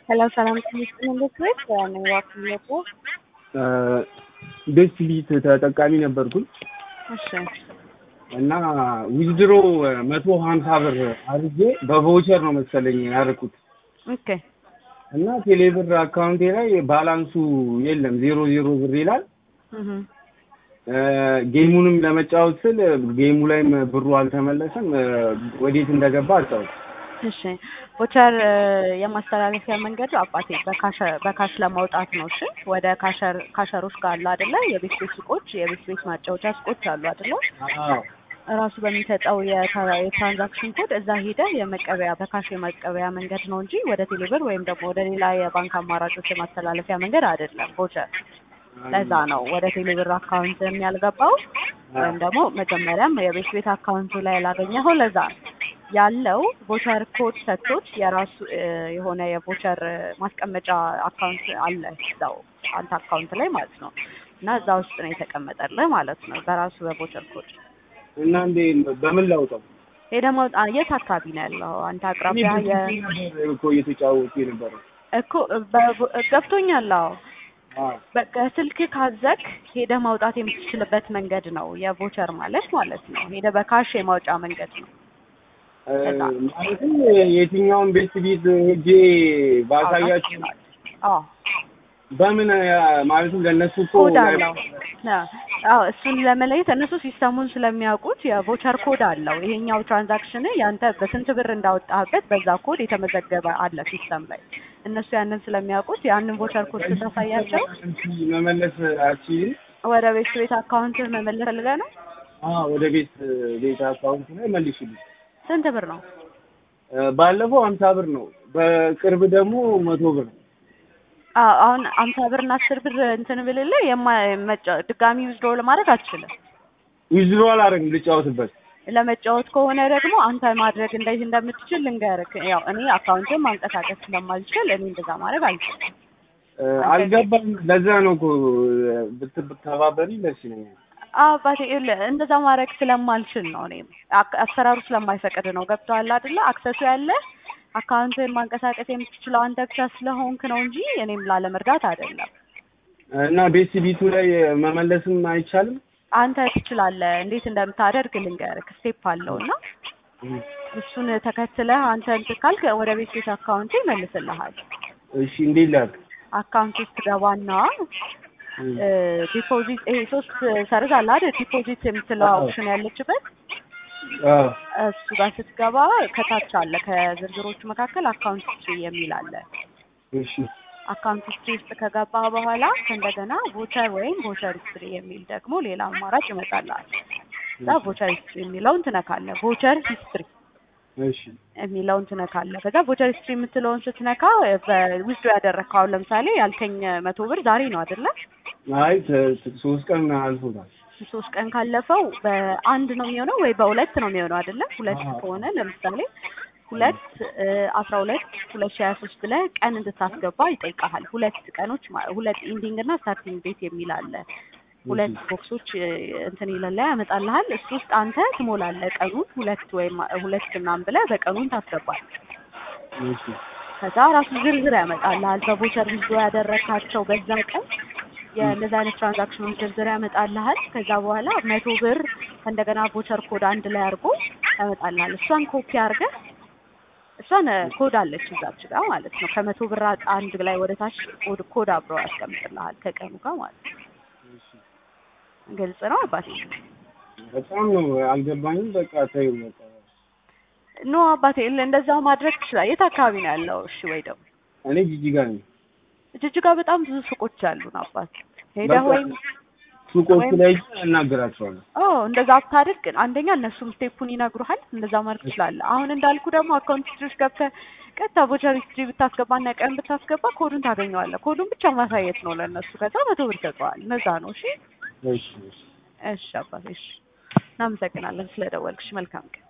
ሰላም ሰላም ትምህርት ቤት ነኝ ዋክየቦ ቤት ቢት ተጠቃሚ ነበርኩኝ እሺ እና ዊዝድሮ መቶ ሀምሳ ብር አድርጌ በቮቸር ነው መሰለኝ ያደረኩት ኦኬ እና ቴሌብር አካውንቴ ላይ ባላንሱ የለም ዜሮ ዜሮ ብር ይላል። እህ ጌሙንም ለመጫወት ስል ጌሙ ላይም ብሩ አልተመለሰም። ወዴት እንደገባ አልታወቅም። እሺ ቮቸር የማስተላለፊያ መንገዱ አባቴ በካሽ በካሽ ለማውጣት ነው። እሺ ወደ ካሸር ካሸሮች ጋር አለ አይደለ? የቤት ቤት ሱቆች፣ የቤት ቤት ማጫወቻ ሱቆች አሉ አይደለ? አዎ እራሱ በሚሰጠው የታ- የትራንዛክሽን ኮድ እዛ ሄደህ የመቀበያ በካሽ የመቀበያ መንገድ ነው እንጂ ወደ ቴሌብር ወይም ደግሞ ወደ ሌላ የባንክ አማራጮች የማስተላለፊያ መንገድ አይደለም ቮቸር። ለዛ ነው ወደ ቴሌብር አካውንት ያልገባው ወይም ደግሞ መጀመሪያም የቤት ቤት አካውንቱ ላይ ያላገኘኸው ለዛ ነው ያለው ቮቸር ኮድ ሰጥቶት የራሱ እ፣ የሆነ የቮቸር ማስቀመጫ አካውንት አለ እዛው አንተ አካውንት ላይ ማለት ነው እና እዛ ውስጥ ነው የተቀመጠልህ ማለት ነው በራሱ በቮቸር ኮድ እና እንዴ በምን ላውጣው? ይሄ ደግሞ አ- የት አካባቢ ነው ያለው አንተ እኔ አቅራቢያ የ ብዙ ነበር እኮ እየተጫወቱ የነበረው። እኮ በ- ገብቶኛል አዎ አዎ በቃ ስልክ ካዘግ ሄደህ ማውጣት የምትችልበት መንገድ ነው የቮቸር ማለት ማለት ነው ሄደህ በካሽ የማውጫ መንገድ ነው እ፣ ማለትም የትኛውን ቤት ቢት ሄጄ ባሳያችሁ አዎ በምን ያ- ማለትም ለእነሱ እኮ ኮድ አለው አዎ እሱን ለመለየት እነሱ ሲስተሙን ስለሚያውቁት የቮቸር ኮድ አለው ይሄኛው ትራንዛክሽን ያንተ በስንት ብር እንዳወጣህበት በዛ ኮድ የተመዘገበ አለ ሲስተም ላይ እነሱ ያንን ስለሚያውቁት ያንን ቮቸር ኮድ ስታሳያቸው መመለስ አልችልም። ወደ ቤት ቤት አካውንት መመለስ ፈልገህ ነው አዎ ወደ ቤት ቤት አካውንት ላይ መልሽልኝ። ስንት ብር ነው እ፣ ባለፈው ሀምሳ ብር ነው፣ በቅርብ ደግሞ መቶ ብር ነው። አዎ አሁን አምሳ ብር እና አስር ብር እንትን ብልልህ የማ መጫ- ድጋሚ ዊዝድሮ ለማድረግ አትችልም ዊዝድሮ አላደርግም ልጫወትበት። ለመጫወት ከሆነ ደግሞ አንተ ማድረግ እንዴት እንደምትችል ልንገርህ። ያው እኔ አካውንትን ማንቀሳቀስ ስለማልችል እኔ እንደዛ ማድረግ አልችልም። እ፣ አልገባም። ለዛ ነው እኮ ብት- ብትተባበሪ ደስ ይለኛል። አዎ አባቴ ይኸውልህ እንደዛ ማድረግ ስለማልችል ነው። እኔም አክ- አሰራሩ ስለማይፈቅድ ነው። ገብቶሃል አይደለ? አክሰሱ ያለ አካውንትን ማንቀሳቀስ የምትችለው አንተ ብቻ ስለሆንክ ነው እንጂ እኔም ላለመርዳት አይደለም። እና ቤት ቢቱ ላይ መመለስም አይቻልም። አንተ ትችላለህ። እንዴት እንደምታደርግ ልንገርህ። ስቴፕ አለው እና እሱን ተከትለህ አንተ እንትን ካልክ ወደ ቤት ቤት አካውንት ይመልስልሃል። እሺ እንዴት ላድርግ? አካውንት ውስጥ ገባና ዲፖዚት ይሄ ሶስት ሰርዝ አለ አይደል? ዲፖዚት የምትለው አዎ። ኦፕሽን ያለችበት አዎ እሱ ጋር ስትገባ ከታች አለ ከዝርዝሮቹ መካከል አካውንት ሂስትሪ የሚል አለ። እሺ አካውንት ሂስትሪ ውስጥ ከገባ በኋላ ከእንደገና ቮቸር ወይም ቮቸር ሂስትሪ የሚል ደግሞ ሌላ አማራጭ ይመጣልሃል። እዛ ቮቸር ሂስትሪ የሚለውን ትነካለህ። ቮቸር ሂስትሪ እሺ የሚለውን ትነካለህ። ከዛ ቮቸር ሂስትሪ የምትለውን ስትነካ በዊዝዶ ያደረግከው አሁን ለምሳሌ ያልከኝ መቶ ብር ዛሬ ነው አይደለ? አይ ተ- ተ- ሶስት ቀን አልፎታል። ሶስት ቀን ካለፈው በአንድ ነው የሚሆነው ወይ በሁለት ነው የሚሆነው አይደለ? ሁለት አዎ። ከሆነ ለምሳሌ ሁለት አስራ ሁለት ሁለት ሺህ ሀያ ሶስት ብለህ ቀን እንድታስገባ ይጠይቃሃል። ሁለት ቀኖች ማ- ሁለት ኢንዲንግ እና ስታርቲንግ ዴት የሚል አለ። ሁለት ቦክሶች እ፣ እንትን ይለላ ያመጣልሃል። እሱ ውስጥ አንተ ትሞላለህ ቀኑን ሁለት ወይም ሁለት ምናምን ብለህ በቀኑን ታስገባል። እሺ ከዛ ራሱ ዝርዝር ያመጣልሃል። በቮቸር ቪዲዮ ያደረካቸው በዛ ቀን የእነዚህ አይነት ትራንዛክሽኖች ዝርዝር ያመጣልሃል። ከዛ በኋላ መቶ ብር ከእንደገና ቮቸር ኮድ አንድ ላይ አድርጎ ያመጣልሃል። እሷን ኮፒ አድርገህ እሷን እ፣ ኮድ አለች እዛች ጋር ማለት ነው። ከመቶ ብር አ- አንድ ላይ ወደ ታች ኮድ ኮድ አብሮ ያስቀምጥልሃል ከቀኑ ጋር ማለት ነው። ግልጽ ነው አባቴ? በጣም ነው አልገባኝም። በቃ ተይው በቃ ኖ አባቴ ል- እንደዛው ማድረግ ትችላለህ። የት አካባቢ ነው ያለው? እሺ ወይ ደግሞ እኔ ጂጂጋ ነኝ። ጅጅጋ በጣም ብዙ ሱቆች አሉን አባት ሄደህ በቃ ወይም ሱቆቹ ወይም- ላይ እናገራቸዋለሁ። ኦ እንደዛ ብታደርግ አንደኛ እነሱም ስቴፑን ይነግሩሃል። እንደዛ ማድረግ ትችላለህ። አሁን እንዳልኩ ደግሞ አካውንት ሂስትሪ ውስጥ ገብተህ ቀጥታ ቮቸር ሂስትሪ ብታስገባና ቀን ብታስገባ ኮዱን ታገኘዋለህ። ኮዱን ብቻ ማሳየት ነው ለእነሱ። ከዛ መቶ ብር ይሰጠዋል። እነዛ ነው። እሺ እሺ እሺ እሺ አባቴ እሺ። እናመሰግናለን ስለደወልክሽ። መልካም ቀን